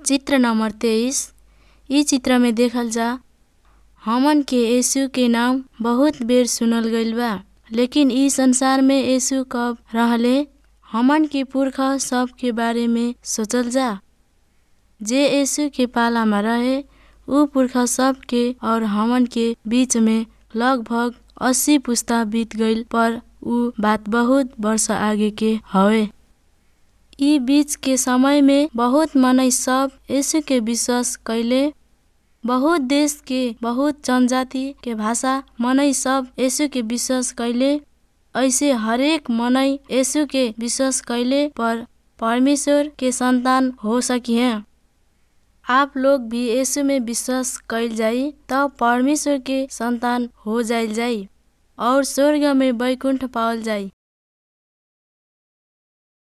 चित्र नंबर तेईस इ चित्र में देखल जा हमन के यीशु के नाम बहुत बेर सुनल गइल बा लेकिन इ संसार में यीशु कब रहले हमन के पुरखा सब के बारे में सोचल जा जे यीशु के पाला में रहे उ पुरखा सब के और हमन के बीच में लगभग अस्सी पुस्ता बीत गइल पर उ बात बहुत वर्ष आगे के हवे इ बीच के समय में बहुत मनई सब यीशु के विश्वास कैले बहुत देश के बहुत जनजाति के भाषा मनई सब यीशु के विश्वास कैले ऐसे हरेक मनई यीशु के विश्वास कैले पर परमेश्वर के संतान हो सकिहे आप लोग भी यीशु में विश्वास कैल जाई तब परमेश्वर के संतान हो जाइल जाई और स्वर्ग में बैकुंठ पावल जाई